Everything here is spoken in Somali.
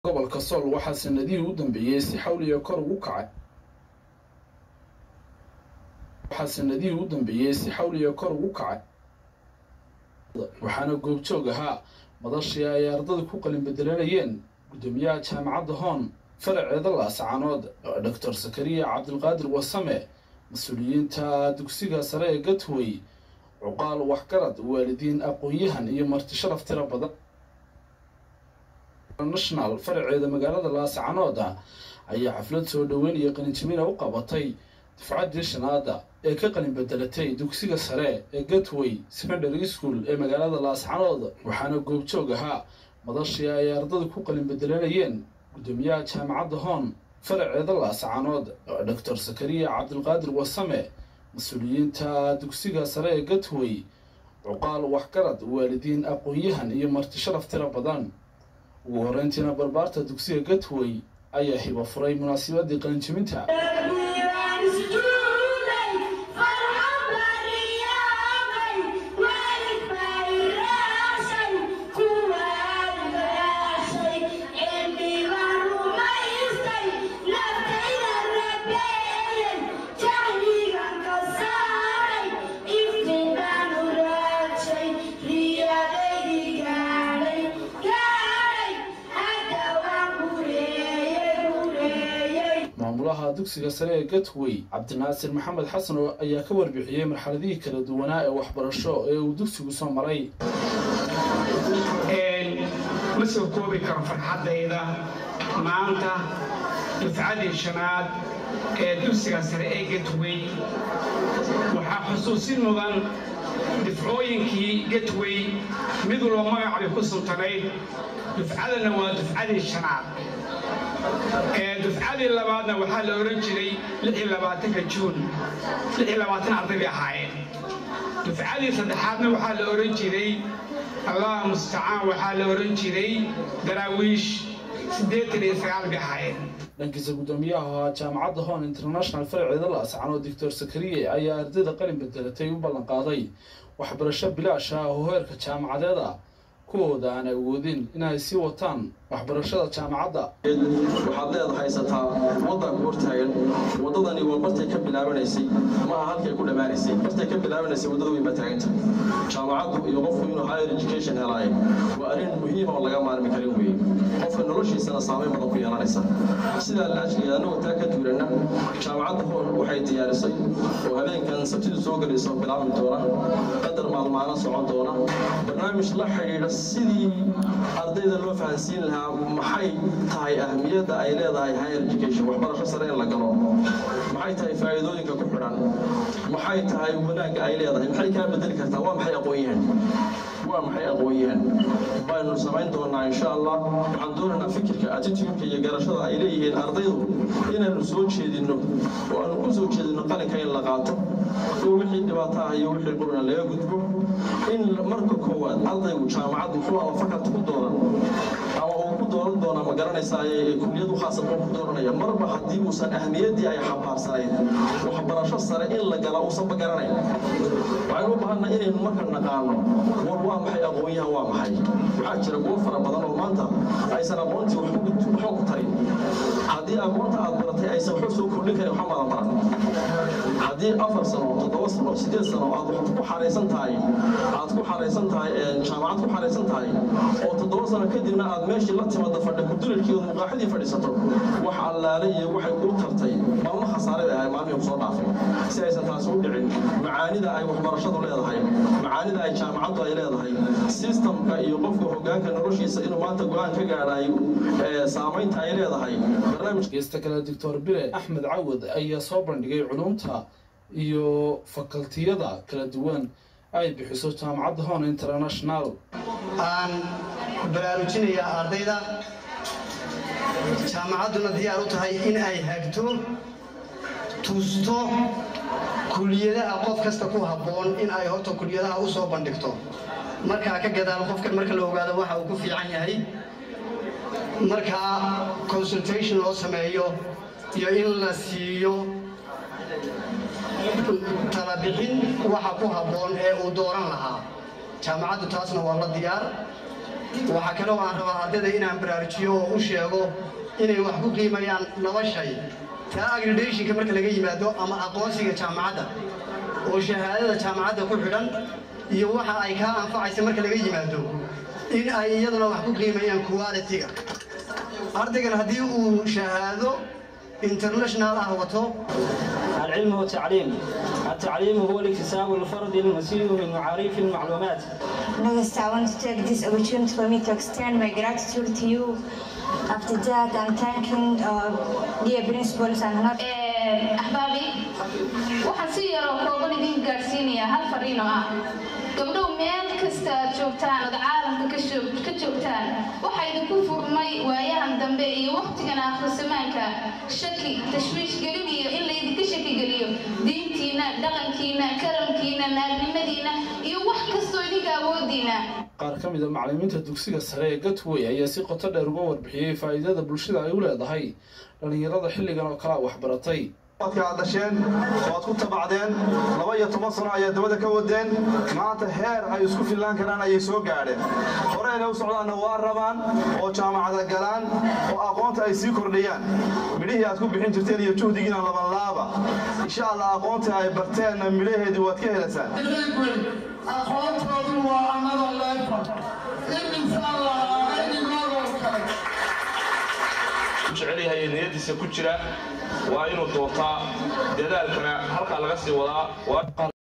gobolka sool waxaa sanadihii u dambeeyey si xawliya kor ugu kacay waxaa sanadihii u dambeeyey si xawliya kor ugu kacay waxaana goobjoog ahaa madashii ay ardada ku qalin bedelanayeen guddoomiyaha jaamacadda hoon faraceeda laascaanood doctor sakariya cabdilqaadir wasame mas-uuliyiinta dugsiga sare ee gatway cuqaal waxgarad waalidiin aqoon-yahan iyo marti sharaf tira badan national faraceeda magaalada laascaanood ayaa xaflad soo dhoweyn iyo qalinjimina u qabatay dufcaddii shanaada ee ka qalin bedelatay dugsiga sare ee gatway secondary school ee magaalada laascaanood waxaana goobjoog ahaa madashii ay ardada ku qalin bedelanayeen guddoomiyaha jaamacadda hoon faraceeda laascaanood doctor sakariya cabdilqaadir wasame mas-uuliyiinta dugsiga sare ee gatway cuqaal waxgarad waalidiin aqoon-yahan iyo marti sharaf tira badan ugu horreyntiina barbaarta dugsiga gatway ayaa hibo furay munaasabadii qalinjibinta maamulaha dugsiga sare ee gatway cabdinaasir maxamed xasan oo ayaa ka warbixiyey marxaladihii kala duwanaa ee waxbarasho ee uu dugsigu soo maray ma soo koobi karo farxaddayda maanta dufcadii shanaad ee dugsiga sare ee gatway waxaa xusuusin mudan dufcooyinkii gatway mid walba magacbay ku suntanayd dufcadana waa dufcadii shanaad dufcadii labaadna waxaa la odhan jiray ka juun arday bay ahaayeen dufcadii saddexaadna waxaa la odhan jiray allah mustacaan waxaa la odhan jiray daraawiish bay ahaayeen dhankiisa guddoomiyaha jaamacadda hoon international faraceeda laascaanoo doctor sakariye ayaa ardayda qalin bedelatay u ballan qaaday waxbarasho bilaash ah oo heerka jaamacadeeda kuwooda aan awoodin inay sii wataan waxbarashada jaamacadda waxaad leed haysataa waddanku hortaagan waddadani waa bartay ka bilaabanaysay ma aha halkay ku dhammaanaysay bartay ka bilaabanaysay waddada weyn baa taaganta jaamacaddu iyo qofku inuu higher education helaayo waa arrin muhiima oo laga maarmi karin weeye qofka noloshiisana saamayn badan ku yeelanaysa sidaa laajliga annagoo taa ka duulanna jaamacadda hoon waxay diyaarisay oo habeenkan sabtidu soo gelaysa oo bilaabi doona qadar maalmaana socon doona barnaamij la xidhiidha sidii ardayda loo fahansiin lahaa maxay tahay ahmiyadda ay leedahay higher education waxbarasho sare in la galo maxay tahay faa'iidooyinka ku xidhan maxay tahay wanaagga ay leedahay maxay kaa bedeli kartaa waa maxay aqoon-yahan waa maxay aqoon-yahan baynu samayn doonaa insha allah waxaan doonaynaa fikirka attitudeka iyo garashada ay leeyihiin ardaydu inaynu soo jeedinno oo aanu ku soo jeedinno qalinka in la qaato oo wixii dhibaato ah iyo wixii qurna laga gudbo in marka koowaad ardaygu jaamacaddu muxuu ama fakalta ku dooran ama uu ku dooran doonaa ma garanaysaa kuliyad u khaasa ku dooranaya marba haddii uusan ahmiyaddii ay xambaarsanayd waxbarasho sare in la gala uusanba garanayn waxaynu u baahanna inaynu marka naqaano war waa maxay aqoon-yahan waa maxay waxaa jira kuwo fara badan oo maanta aysan aqoontii waxba ku tarin haddii aqoonta aad baratay aysan waxba soo kordhin karin waxba maadan baran haddii afar sano toddoba sano sideed sano aad wax ku xaraysan tahay aad ku xaraysan tahay jaamacad ku xaraysan tahay oo toddoba sano kadibna aad meeshii la timaada fadhi kudulalkii oo muqaaxidii fadhiisato wax allaale iyo waxay kuu tartay maalmo khasaare bay ahay maalmihii kusoo dhaafay si aysan taasi u dhicin macaanida ay waxbarashadu leedahay macaanida ay jaamacaddu ay leedahay sistamka iyo qofka hogaanka noloshiisa inuu maanta go-aan ka gaadhayo saamaynta ay leedahay geesta kale doctor bire axmed cawad ayaa soo bandhigay culumta iyo fakaltiyada kala duwan ay bixiso jaamacadda hoon international aan baraarujinayaa ardayda jaamacadduna diyaar u tahay in ay hagto tusto kuliyadaha qof kasta ku habboon in ay horta kuliyadaha u soo bandhigto markaa ka gadaal qofkan marka la ogaado waxa uu ku fiican yahay markaa consultation loo sameeyo iyo in la siiyo talabixin waxa ku habboon ee uu dooran lahaa jaamacaddu taasna waa la diyaar waxaa kale oo aan rabaa ardayda inaan baraarujiyo oo u sheego inay wax ku qiimayaan laba shay taa agridationka marka laga yimaado ama aqoonsiga jaamacadda oo shahaadada jaamacadda ku xidhan iyo waxa ay kaa anfacaysa marka laga yimaado in ay iyaduna wax ku qiimayaan quality-ga ardaygan haddii uu shahaado international ah wato العلم والتعليم التعليم هو الاكتساب الفردي المسير من معاريف المعلومات Next, I want to take this opportunity for me to extend my gratitude to you. After that, I'm thanking uh, dear principals and not. axbaabi waxaan si yaroo kooban idiin gaadhsiinayaa hal fariin oo ah gabdhow meel kasta aad joogtaan ood caalamka ka joog- ka joogtaan waxaa idinku furmay waayahan dambe iyo wakhtigan akhrisamaanka shaki tashwiish gelin iyo in laydinka shaki geliyo diintiina dhaqankiina karamkiina naarnimadiina iyo wax kastoo idinka awoodiina qaar ka mid a macallimiinta dugsiga sare ee gatway ayaa si qoto dheer uga warbixiyey faa'iidada bulshada ay u leedahay dhallinyarada xilligan oo kale a waxbaratay dadka aad dhasheen oo aad ku tabacdeen laba iyo toban sano ayaa dabada ka wadeen maanta heer ay isku fillaan karaan ayay soo gaadheen hore inay u socdaanna waa rabaan oo jaamacada galaan oo aqoonta ay sii kordhiyaan midhihii aad ku bixin jirteen iyo juhdigiina labanlaaba insha allah aqoontii ay barteenna midhaheedii waad ka helaysaan aqoontoodu waa anada leefa imisaan lahaa idigoodoo kale jecel yahay ee niyadiisa ku jira waa inuu doortaa dadaalkana halkaa laga sii wadaa